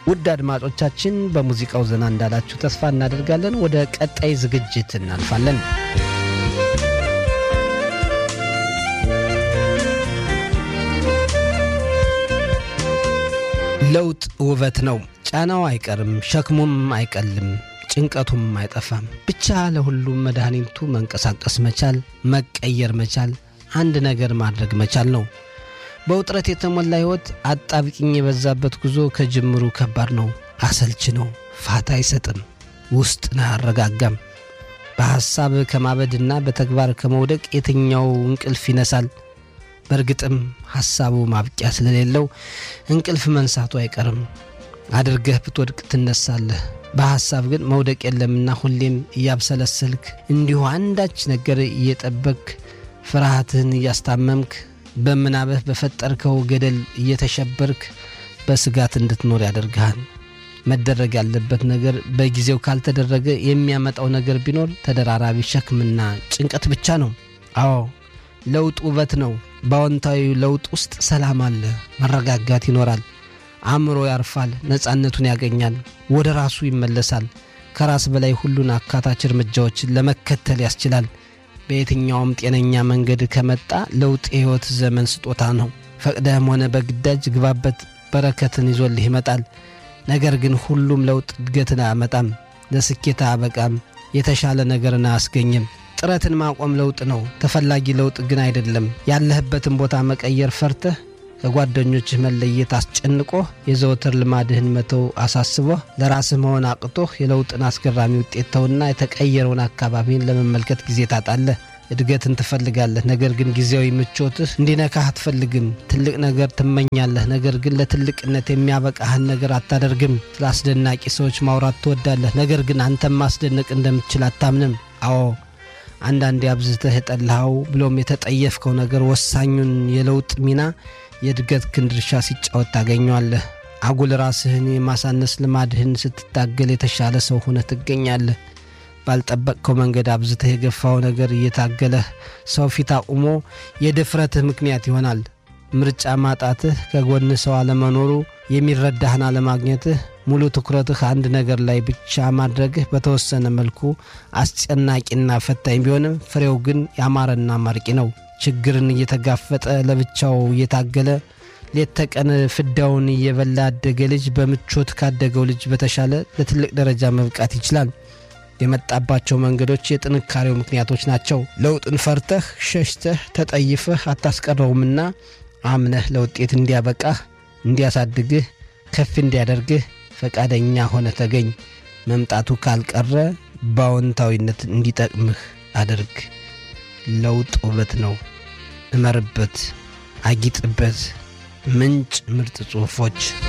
ውድ አድማጮቻችን በሙዚቃው ዘና እንዳላችሁ ተስፋ እናደርጋለን። ወደ ቀጣይ ዝግጅት እናልፋለን። ለውጥ ውበት ነው። ጫናው አይቀርም፣ ሸክሙም አይቀልም፣ ጭንቀቱም አይጠፋም። ብቻ ለሁሉም መድኃኒቱ መንቀሳቀስ መቻል፣ መቀየር መቻል፣ አንድ ነገር ማድረግ መቻል ነው። በውጥረት የተሞላ ሕይወት አጣብቂኝ የበዛበት ጉዞ ከጅምሩ ከባድ ነው፣ አሰልች ነው፣ ፋታ አይሰጥም፣ ውስጥን አያረጋጋም። በሐሳብ ከማበድና በተግባር ከመውደቅ የትኛው እንቅልፍ ይነሳል? በእርግጥም ሐሳቡ ማብቂያ ስለሌለው እንቅልፍ መንሳቱ አይቀርም። አድርገህ ብትወድቅ ትነሳለህ። በሐሳብ ግን መውደቅ የለምና ሁሌም እያብሰለሰልክ እንዲሁ አንዳች ነገር እየጠበክ ፍርሃትህን እያስታመምክ በምናብህ በፈጠርከው ገደል እየተሸበርክ በስጋት እንድትኖር ያደርግሃል። መደረግ ያለበት ነገር በጊዜው ካልተደረገ የሚያመጣው ነገር ቢኖር ተደራራቢ ሸክምና ጭንቀት ብቻ ነው። አዎ ለውጥ ውበት ነው። በአዎንታዊ ለውጥ ውስጥ ሰላም አለ፣ መረጋጋት ይኖራል። አእምሮ ያርፋል፣ ነፃነቱን ያገኛል፣ ወደ ራሱ ይመለሳል። ከራስ በላይ ሁሉን አካታች እርምጃዎችን ለመከተል ያስችላል። በየትኛውም ጤነኛ መንገድ ከመጣ ለውጥ የሕይወት ዘመን ስጦታ ነው። ፈቅደህም ሆነ በግዳጅ ግባበት፣ በረከትን ይዞልህ ይመጣል። ነገር ግን ሁሉም ለውጥ እድገትን አያመጣም፣ ለስኬት አያበቃም፣ የተሻለ ነገርን አያስገኝም። ጥረትን ማቆም ለውጥ ነው፣ ተፈላጊ ለውጥ ግን አይደለም። ያለህበትን ቦታ መቀየር ፈርተህ ከጓደኞችህ መለየት አስጨንቆህ የዘወትር ልማድህን መተው አሳስቦህ ለራስህ መሆን አቅቶህ የለውጥን አስገራሚ ውጤት ተውና የተቀየረውን አካባቢን ለመመልከት ጊዜ ታጣለህ። እድገትን ትፈልጋለህ፣ ነገር ግን ጊዜያዊ ምቾትህ እንዲነካህ አትፈልግም። ትልቅ ነገር ትመኛለህ፣ ነገር ግን ለትልቅነት የሚያበቃህን ነገር አታደርግም። ስለ አስደናቂ ሰዎች ማውራት ትወዳለህ፣ ነገር ግን አንተም ማስደነቅ እንደምትችል አታምንም። አዎ አንዳንዴ አብዝተህ የጠላኸው ብሎም የተጠየፍከው ነገር ወሳኙን የለውጥ ሚና የእድገት ክንድርሻ ሲጫወት ታገኘዋለህ። አጉል ራስህን የማሳነስ ልማድህን ስትታገል የተሻለ ሰው ሆነህ ትገኛለህ። ባልጠበቅከው መንገድ አብዝተህ የገፋው ነገር እየታገለህ ሰው ፊት አቁሞ የድፍረትህ ምክንያት ይሆናል። ምርጫ ማጣትህ፣ ከጎን ሰው አለመኖሩ፣ የሚረዳህን አለማግኘትህ፣ ሙሉ ትኩረትህ አንድ ነገር ላይ ብቻ ማድረግህ በተወሰነ መልኩ አስጨናቂና ፈታኝ ቢሆንም ፍሬው ግን ያማረና ማርቂ ነው። ችግርን እየተጋፈጠ ለብቻው እየታገለ ሌት ተቀን ፍዳውን እየበላ ያደገ ልጅ በምቾት ካደገው ልጅ በተሻለ ለትልቅ ደረጃ መብቃት ይችላል። የመጣባቸው መንገዶች የጥንካሬው ምክንያቶች ናቸው። ለውጥን ፈርተህ ሸሽተህ ተጠይፈህ አታስቀረውምና አምነህ ለውጤት እንዲያበቃህ፣ እንዲያሳድግህ፣ ከፍ እንዲያደርግህ ፈቃደኛ ሆነ ተገኝ። መምጣቱ ካልቀረ በአዎንታዊነት እንዲጠቅምህ አድርግ። ለውጥ ውበት ነው። እመርበት፣ አጊጥበት። ምንጭ ምርጥ ጽሑፎች